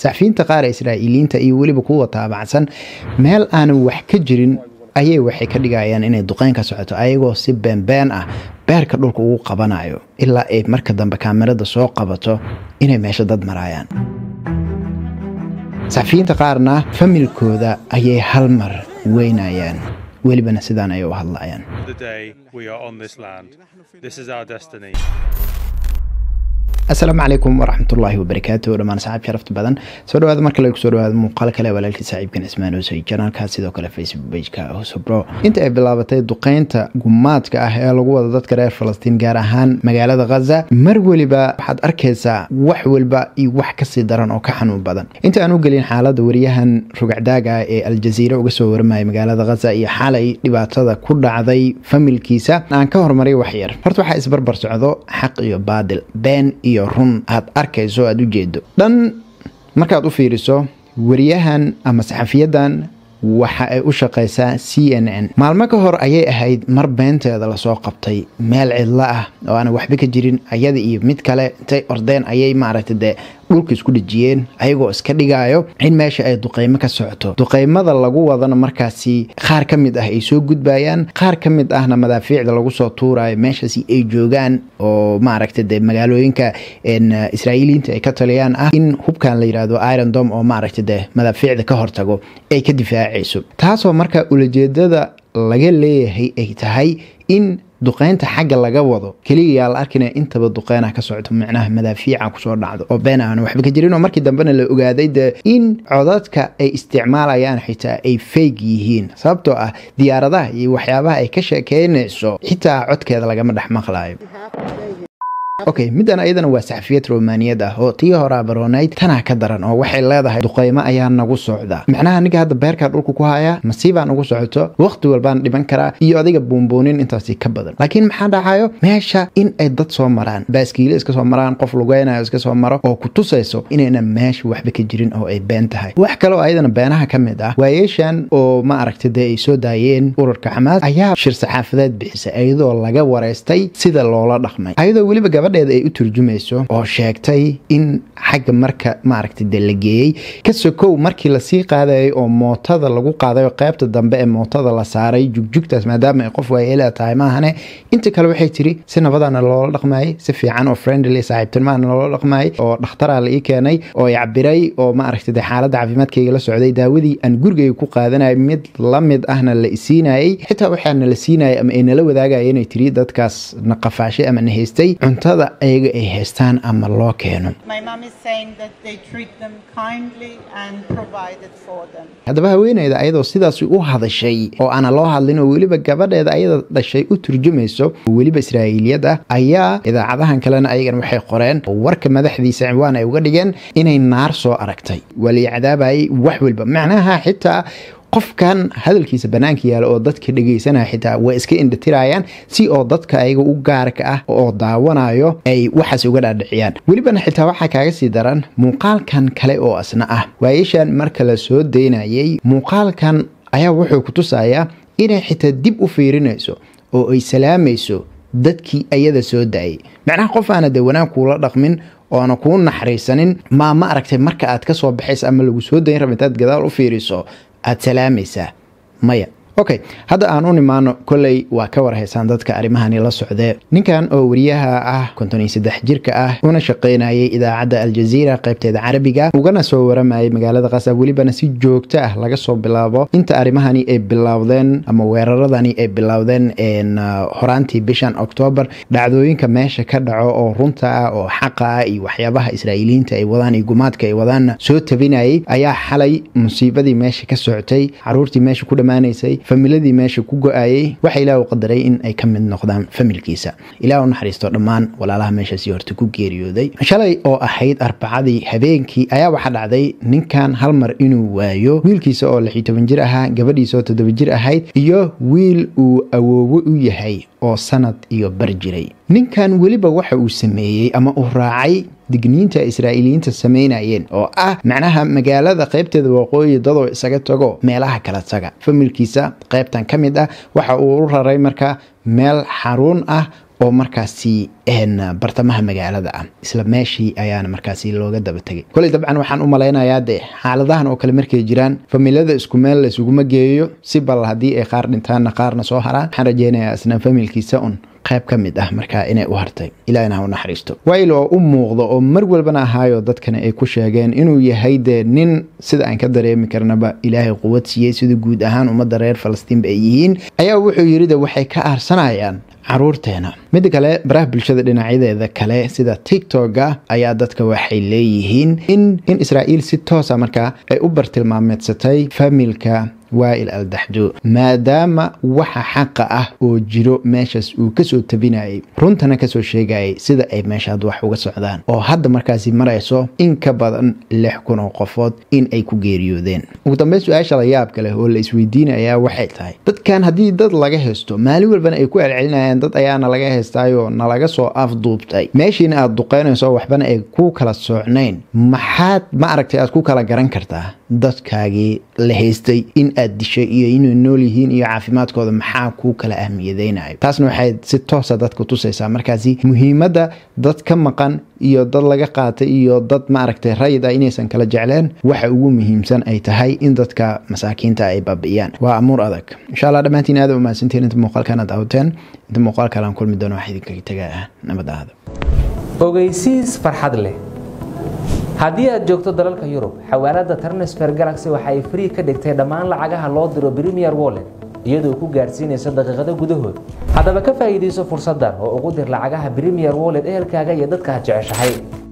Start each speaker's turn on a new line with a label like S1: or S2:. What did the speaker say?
S1: saxafiyiinta qaar ee israa'iiliyiinta iyo weliba kuwa taabacsan meel aanan wax ka jirin ayay waxay ka dhigayaan inay duqeyn ka socoto ayagoo si beenbeen ah beerka dhulka ugu qabanayo ilaa ay marka dambe kaamirada soo qabato inay meesha dad maraayaan saxafiyiinta qaarna familkooda ayay hal mar weynayaan welibana sidaan ayay u hadlayaan
S2: the day we are on this land. This is our destiny.
S1: asalaamu calaykum waraxmatullaahi wabarakaatu dhammaan saxaab sharafta badan soo dhawaada mar kale kusoo dhawaada muuqaal kale walaalkii saaxiibkan ismaan hoosay janaalka sidoo kale facebook pageka hosobro inta ay bilaabatay duqeynta gumaadka ah ee lagu wada dadka reer falastiin gaar ahaan magaalada khaza mar weliba waxaad arkaysaa wax weliba iyo wax kasii daran oo ka xanuun badan inta aan u gelin xaalada wariyahan rugacdaaga ee aljaziira uga soo waramaya magaalada khaza iyo xalay dhibaatada ku dhacday familkiisa aan ka hormaray waxyar horta waxaa isbarbar socdo xaq iyo baadil been iyo run aad arkayso aada u jeedo dhan markaad u fiiriso wariyahan ama saxafiyadan waxa ay u shaqaysaa c n n maalmo ka hor ayay ahayd mar beenteeda lasoo qabtay meel cidlo ah oo aan waxba ka jirin ayada iyo mid kale intay ordeen ayay maaragta dee dhulka isku dhejiyeen ayagoo iska dhigaayo in meesha ay duqeymo ka socoto duqeymada lagu wadana markaasi qaar ka mid ah ay soo gudbayaan qaar ka mid ahna madaafiicda lagu soo tuurayo meeshaasi ay joogaan oo maaragta dee magaalooyinka israa'iiliyiinta ay ka taliyaan ah in hubkan la yidhaahdo iron dom oo maaragta dee madaafiicda ka hortago ay ka difaacayso taasoo marka ulajeedada laga leeyahay ay tahay in duqeynta xagga laga wado keliya yaa la arkina intaba duqeyna ka socoto micnaha madaafiica kusoo dhacdo oo been aan waxba ka jirin oo markii dambena la ogaaday de in codadka ay isticmaalayaan xitaa ay feyg yihiin sababtoo ah diyaaradaha iyo waxyaabaha ay ka sheekeynayso xitaa codkeeda lagama dhex maqlayo okay middan ayadana waa saxafiyad romaniyad ah oo tii horaa baroonayd tanaa ka daran oo waxay leedahay duqeymo ayaa nagu socda macnaha ninka hadda beerkaa dhulka ku haya masiibaa nagu socoto waqti walbaan dhiban karaa iyo adiga buunbuunin intaasi ka badan laakiin maxaa dhacayo meesha in ay dad soo maraan baaskiile iska soo maraan qof lugeynayo iska soo maro oo ku tusayso inaynan meesha waxba ka jirin oo ay been tahay wax kale oo ayadana beenaha ka mid ah waayeeshan oo ma aragta dee ay soo daayeen urarka xamaas ayaa shir saxaafadeed bixisay ayadoo laga wareystay sida loola dhaqmay ayadoo weliba gabadheeda ay u turjumayso oo sheegtay in xagga marka maaragta de la geeyey ka sokow markii lasii qaadayay oo mootada lagu qaaday oo qaybta dambe ee mootada la saaray jugjugtaas maadaama ay qof waayeela tahay maahane inta kale waxay tiri si nabadana loola dhaqmayay si fiican oo friendly saaxiibtinimahana loola dhaqmayay oo dhakhtaraa la ii keenay oo i cabiray oo maaragta de xaaladda caafimaadkayga la socday daawadii aan gurigayga ku qaadanayay mid la mid ahna la isiinayay xitaa waxaa nala siinayay ama ay nala wadaagaya inay tiri dadkaas na qafaashay ama na haystay cuntada ayaga ay haystaan ama loo keeno haddaba haweeneyda ayadoo sidaas u hadashay oo aana loo hadlin oo weliba gabadheeda ayada dhashay u turjumayso oo weliba israa'iiliyad ah ayaa idaacadahan kalena ayagan waxay qoreen oo warka madaxdiisa ciwaan ay uga dhigeen inay naar soo aragtay waa lii cadaabayay wax walba macnaha xitaa qofkan hadalkiisa banaanka yaala oo dadka dhegeysanaya xitaa way iska indhatirayaan si oo dadka ayaga u gaarka ah oo daawanayo ay waxaas uga dhaadhiciyaan welibana xitaa waxaa kaaga sii daran muuqaalkan kale oo asna ah waayashan marka la soo daynayay muuqaalkan ayaa wuxuu ku tusayaa inay xitaa dib u fiirinayso oo ay salaamayso dadkii ayada soo daayay macnaha qof aana dee wanaag kuula dhaqmin oona kuu naxariisanin maa ma aragtay marka aad ka soo baxaysa ama lagu soo dayn raba intaad gadaal u fiiriso aada salaamaysaa maya okay hadda aan u nimaano kolley waa ka warhaysaan dadka arrimahani la socdee ninkan oo wariyaha ah konton iyo saddex jirka ah una shaqaynayay idaacadda aljaziira qaybteeda carabiga ugana soo waramayay magaalada qasab welibana si joogto ah laga soo bilaabo inta arrimahani ay bilowdeen ama weeraradani ay bilowdeen horaantii bishan octoobar dhacdooyinka meesha ka dhaco oo runta ah oo xaqa ah iyo waxyaabaha israa'iiliyiinta ay wadaan iyo gumaadka ay wadaanna soo tabinayay ayaa xalay musiibadii meesha ka socotay caruurtii meesha ku dhammaanaysay familadii meesha ku go-ayay waxa ilaah u qadaray in ay ka mid noqdaan familkiisa ilaah u naxariisto dhammaan walaalaha meeshaasi horta ku geeriyooday shalay oo ahayd arbacadii habeenkii ayaa waxaa dhacday ninkan hal mar inuu waayo wiilkiisa oo lix iyo toban jir ahaa gabadhiisa oo toddoba jir ahayd iyo wiil uu awoowo u yahay oo sanad iyo bar jiray ninkan weliba waxa uu sameeyey ama uu raacay digniinta israa'iiliyiinta samaynayeen oo ah macnaha magaalada qaybteeda waqooyi dadoo isaga tago meelaha kala taga familkiisa qaybtan ka mid ah waxa uu u raray marka meel xaruun ah oo markaasi bartamaha magaalada ah isla meeshii ayaana markaasi looga daba tegay koley dabcan waxaan u malaynayaa dee xaaladahan oo kale markay jiraan familada isku meel la isuguma geeyo si bal haddii ay qaar dhintaanna qaarna soo haraan waxaan rajeynayaa isna familkiisa un qayb ka mid ah markaa inay u hartay ilaahina ha u naxariisto wayl oo u muuqdo oo mar walbana ahaayo dadkana ay ku sheegeen inuu yahay dee nin sida aan ka dareemi karnaba ilaahay quwad siiyey sida guud ahaan ummadda reer falastiinba ay yihiin ayaa wuxuu yidhi de waxay ka aarsanayaan caruurteena midda kale baraha bulshada dhinacyadeeda kale sida tiktoka ayaa dadka waxay leeyihiin in in israa'iil si toosa markaa ay u bartilmaameedsatay familka waail al daxdo maadaama waxa xaqa ah oo jiro meeshaas uu kasoo tabinayay runtana kasoo sheegayay sida ay meeshaad wax uga socdaan oo hadda markaasi marayso in ka badan lix kun oo qofood in ay ku geeriyoodeen ugu dambeyn su-aasha la yaabka leh oo la isweydiinayaa waxay tahay dadkan haddii dad laga haysto maalin walbana ay ku celcelinayaan dad ayaana laga haystaayoo nalaga soo afduubtay meeshiina aad duqeynayso waxbana ay ku kala soocnayn maxaad ma aragtay aad ku kala garan kartaa dadkaagii la haystay in aad dishay iyo inay nool yihiin iyo caafimaadkooda maxaa kuu kala ahmiyadeynayo taasna waxay si toosa dadka tusaysaa markaasi muhiimadda dad ka maqan iyo dad laga qaatay iyo dad maaragtay rayid ah inaysan kala jecleen waxa ugu muhiimsan ay tahay in dadka masaakiinta ay baabi'iyaan waa amuur adag insha allah dhammaantiin aada umahadsantiin inta muuqaalkan aad daawateen inta muuqaalkan aan kulmi doono wax idinkaga tagaa ah nabad aada
S3: ogeysiis farxad leh haddii aad joogto dalalka yurub xawaalada transfer galaxy waxa ay free ka dhigtay dhammaan lacagaha loo diro premier wallet iyadoo ku gaarsiinaysa daqiiqado gudahood haddaba ka faa'iidayso fursaddan oo ugu dir lacagaha premier wallet ehelkaaga iyo dadka aad jeceshahay